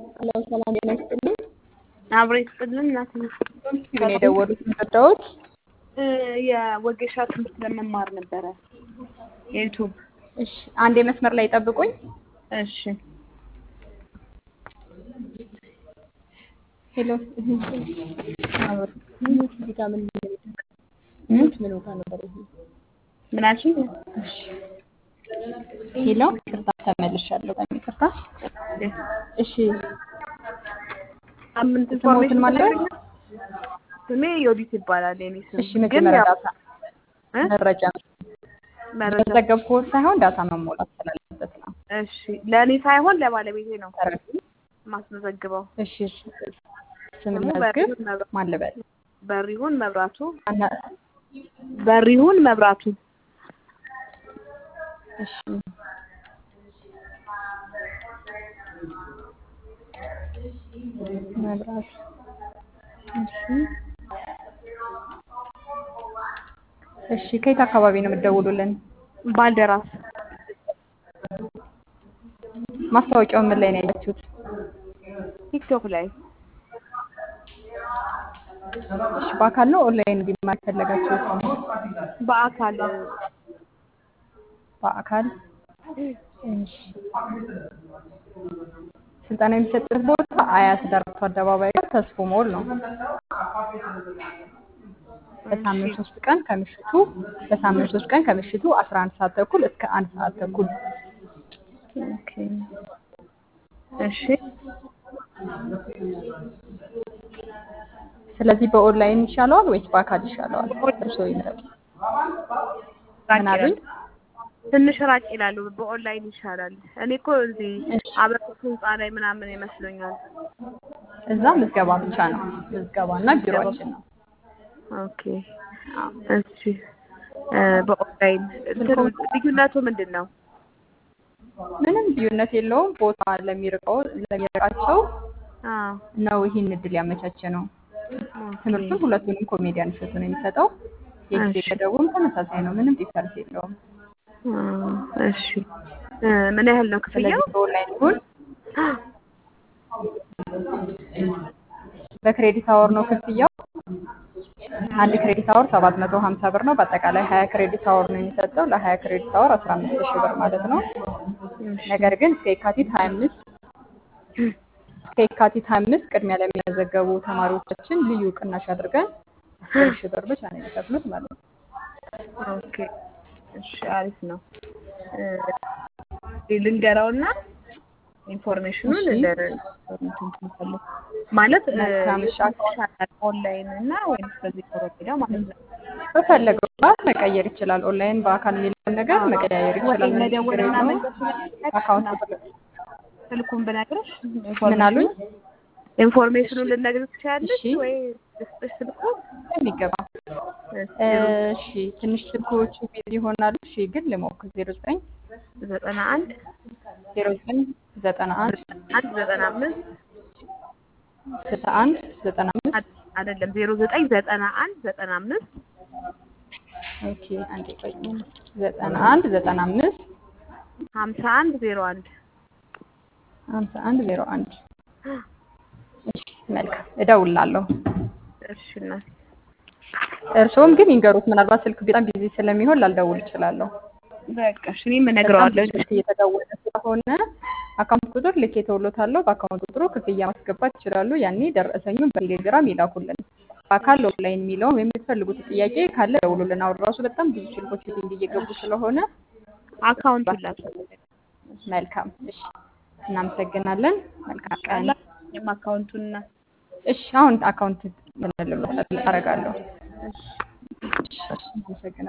ሰላም ሰላም ጤና ይስጥልኝ። አብሮ ይስጥልን እናት ግን የደወሉት የምትወዳውት የወጌሻ ትምህርት ለመማር ነበረ የዩቱብ እሺ፣ አንዴ መስመር ላይ ጠብቁኝ። እሺ ሄሎ እዚህ ጋር ምን ምን ምን ጋር ነበር ይሄ? ምናችን ሄሎ ይቅርታ ተመልሻለሁ። በጣም ይቅርታ። እሺ ሳምንት ስሞትን ማለት ስሜ ዮዲት ይባላል የኔ ስም እሺ፣ ግን መጀመሪያ ያው ዳታ እ? መረጃ መረጃ መዘገብኩት ሳይሆን ዳታ መሞላት ስላለበት ነው። እሺ ለእኔ ሳይሆን ለባለቤቴ ነው ተረዱ። ማስመዘግበው እሺ እሺ። ስም ስሙ መዝግብ በሪሁን መብራ- ማን ልበል? በሪሁን መብራቱ አና- በሪሁን መብራቱ እሺ መብራት እሺ እሺ ከየት አካባቢ ነው የምትደውሉልን? ባልደራስ ማስታወቂያው ምን ላይ ነው ያያችሁት? ቲክቶክ ላይ እሺ በአካል ነው ኦንላይን እንዲማር የፈለጋችሁት? በአካል በአካል እሺ ስልጠና የሚሰጥበት ቦታ አያት ዳርቶ አደባባይ ጋር ተስፎ ሞል ነው። በሳምንት ሶስት ቀን ከምሽቱ በሳምንት ሶስት ቀን ከምሽቱ 11 ሰዓት ተኩል እስከ አንድ ሰዓት ተኩል ኦኬ እሺ ስለዚህ በኦንላይን ይሻለዋል ወይስ በአካል ይሻለዋል? እርስዎ ይምረጡ። ራቅ ምን አሉኝ? ይላል። ትንሽ ራቅ ይላሉ። በኦንላይን ይሻላል። እኔ እኮ እዚህ እሺ አብረቱ ህንፃ ላይ ምናምን ይመስለኛል። እዛ ምዝገባ ብቻ ነው። ምዝገባና ቢሮአችን ነው። ኦኬ እሺ እ በኦንላይን እንትኑ ልዩነቱ ምንድን ነው? ምንም ልዩነት የለውም። ቦታ ለሚርቀው ለሚርቃቸው አዎ ነው ይህን እድል ያመቻቸ ነው። ኦኬ ትምህርቱን ሁለቱንም ኮሜዲያን እሸቱ ነው የሚሰጠው። የጊዜ እሺ ገደቡም ተመሳሳይ ነው። ምንም ዲፈረንስ የለውም። አ፣ እሺ እ ምን ያህል ነው ክፍያው? ስለዚህ በኦንላይን ይሁን በክሬዲት አወር ነው ክፍያው። አንድ ክሬዲት አወር 750 ብር ነው። በአጠቃላይ 20 ክሬዲት አወር ነው የሚሰጠው። ለ20 ክሬዲት አወር 15 ሺህ ብር ማለት ነው። እሺ ነገር ግን እስከ የካቲት 25 እስከ የካቲት 25 ቅድሚያ ለሚመዘገቡ ተማሪዎቻችን ልዩ ቅናሽ አድርገን 10 ሺህ ብር ብቻ ነው የሚከፍሉት ማለት ነው። ኦኬ እሺ አሪፍ ነው። እ ልንገራውና ኢንፎርሜሽኑን እሺ እንደ እንትን ትንፋለህ ማለት እ መልካም እሺ። ይሻላል ኦንላይን እና ወይም በዚህ ኮረዳ ማለት ነው። በፈለገው ሰዓት መቀየር ይችላል። ኦንላይን በአካል የሚለውን ነገር መቀያየር ወይ ይችላል። ምንም ችግር መደወልና የለውም። መንገድ ስለሚጠቅም አካውንት ስልኩን ብነግርሽ ምን አሉኝ? ኢንፎርሜሽኑን ልነግርሽ ትችያለሽ እሺ ወይ ልስጥሽ ስልኩ? የሚገባ እሺ እሺ ትንሽ ስልኮቹ ቢዚ ይሆናሉ። እሺ ግን ልሞክር። ዜሮ ዘጠኝ ዘጠና አንድ ዜሮ ዘጠኝ ዘጠና አንድ አንድ ዘጠና አምስት ስልሳ አንድ ዘጠና አምስት አይደለም ዜሮ ዘጠኝ ዘጠና አንድ ዘጠና አምስት ኦኬ አንዴ ቆይ ዘጠና አንድ ዘጠና አምስት ሀምሳ አንድ ዜሮ አንድ ሀምሳ አንድ ዜሮ አንድ እሺ መልካም እደውላለሁ። እሺ እናቴ እርስዎም ግን ይንገሩት። ምናልባት ስልክ በጣም ቢዚ ስለሚሆን ላልደውል እችላለሁ። በቃ እሺ እኔም በጣም እነግረዋለሁ። ብዙ ስልክ እየተደወለ ስለሆነ አካውንት ቁጥር ልኬ ተውሎታለሁ። በአካውንት ቁጥሩ ክፍያ ማስገባት ይችላሉ። ያኔ ደረሰኙን በቴሌግራም ይላኩልን። በአካል ኦንላይን የሚለውን የምትፈልጉት ጥያቄ ካለ ደውሉልን። አሁን ራሱ በጣም ብዙ ስልኮች ቢዚ እየገቡ ስለሆነ አካውንት ላክ መልካም እሺ፣ እናመሰግናለን። መልካም ቀን። አላየም አካውንቱንና እሺ፣ አሁን አካውንት ምን አደርጋለሁ? እሺ እሺ፣ አመሰግናለሁ።